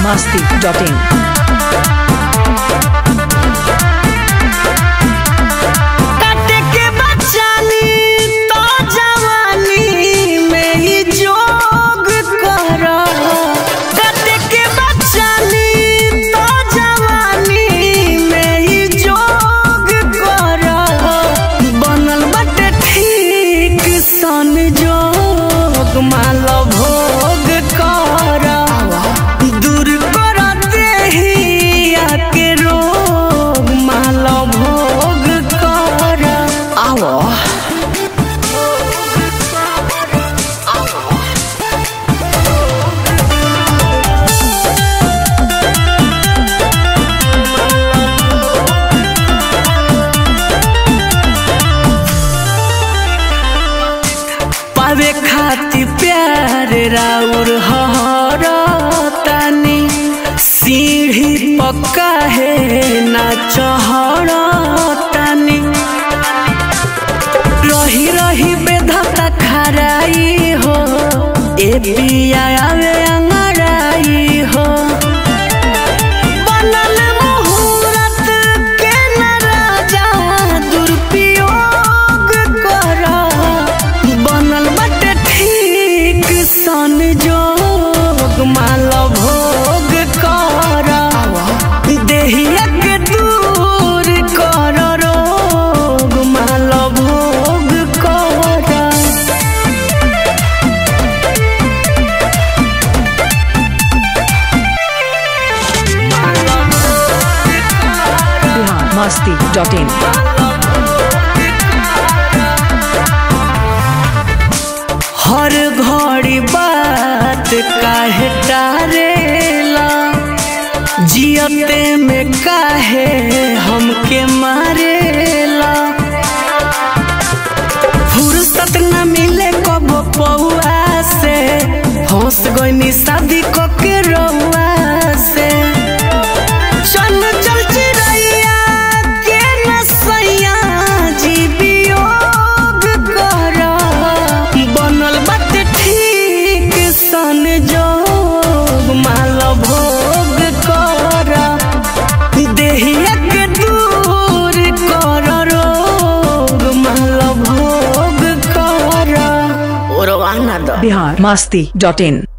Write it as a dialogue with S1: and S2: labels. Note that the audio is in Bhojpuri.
S1: masti.in.
S2: काटे के बचानी तो जवानी में ही जोग कर काटे के बचानी तो जवानी में ही जोग कर बनल बटे ठीक सन जोग माल भोग कर दूर कर देहिया के रोग माल भोग कर आवो पावे खातिर प्यार राउर हर तानी सीढ़ी पक्का है ना चढ़ तानी रही रही बेधता खराई हो ए पिया आवे अंगड़ाई हो बनल मुहूर्त के न राजा दुरुपयोग कर बनल बटे ठीक सन जोग माल भोग कर देहिया के दूर कर रोग माल भोग कर
S1: Bihar masti.in.
S2: हर घड़ी बात काहे टारेला जियते में काहे हमके मारेला फुर्सत न मिले कब पौआ से हंस गईनी शादी क के रउआ से चल चल चिड़ैया के नसैया जी वियोग कर बनल बात ठीक सन जोग माल भोग कर देहिया के दूर कर रोग माल भोग कर ओरवाना द
S1: Bihar masti.in.